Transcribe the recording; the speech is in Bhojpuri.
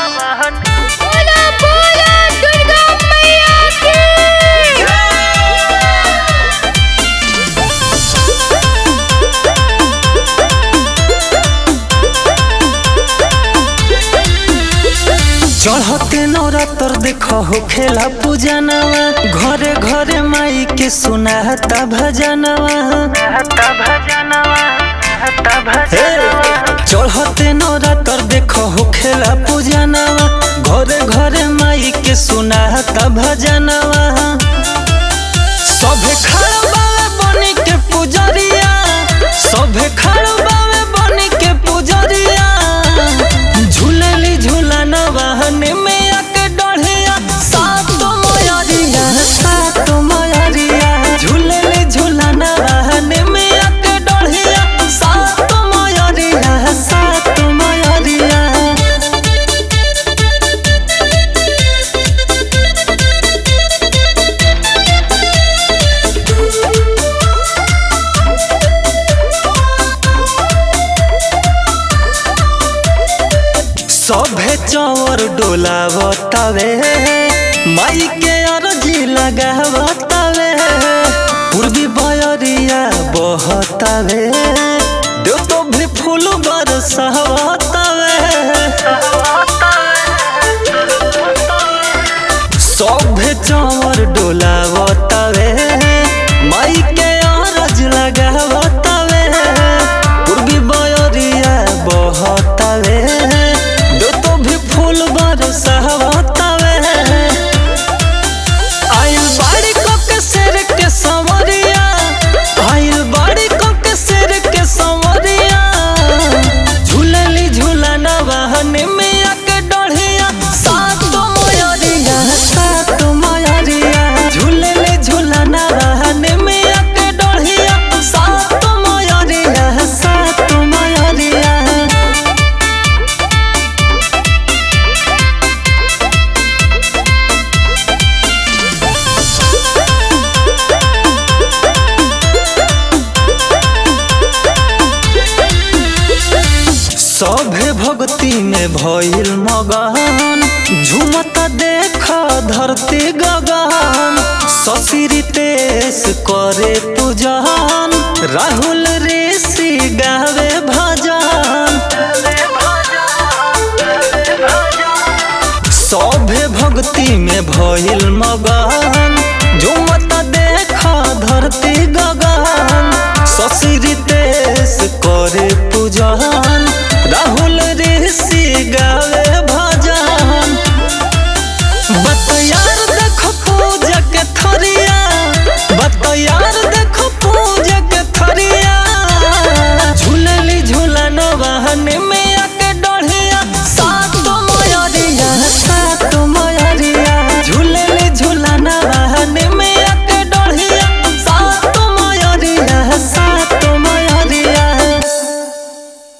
बोला बोला दुर्गा मैया की चढ़ते नवरात्र देखो हो खेला पूजनवा घरे घरे माई के सुनाता भजनवा हे, चढ़ते नवरात्र देखो हो खेला पूजनवा घरे घरे माई के सुनाता भजनवा सभे खड़ा बावे बनी के पुजरिया सभे खड़ा बावे बनी के पुजरिया झूलली झूलना वाहन में आके डढ़िया सात मयरिया सात मयरिया झूलली झूलना वाहन में आके डढ़िया सात मयरिया सात मयरिया सभे चौर डोलावतावे माई के अरजी लगावतावे पूर्वी बयरिया बहतावे देव तो भी फूल बरसावतावे सभे चौर डोलावतावे माई के अरज लगावतावे पूर्वी बयरिया बहतावे दो तो भी फूल बरसावतावे आइल बाड़ी को के शेर के संवरिया आइल बाड़ी को के शेर के संवरिया झूलली झूलना वाहन में आके डढ़िया सात मयरिया सात मयरिया झूलली झूलना वाहन में आके डढ़िया सात मयरिया सात मयरिया सभे भक्ति में भइल मगन झुमत देख धरती गगन शशि तेस करे पूजन राहुल ऋषि गावे भजन सभे भक्ति में भइल मगन झुमत देख धरती गगन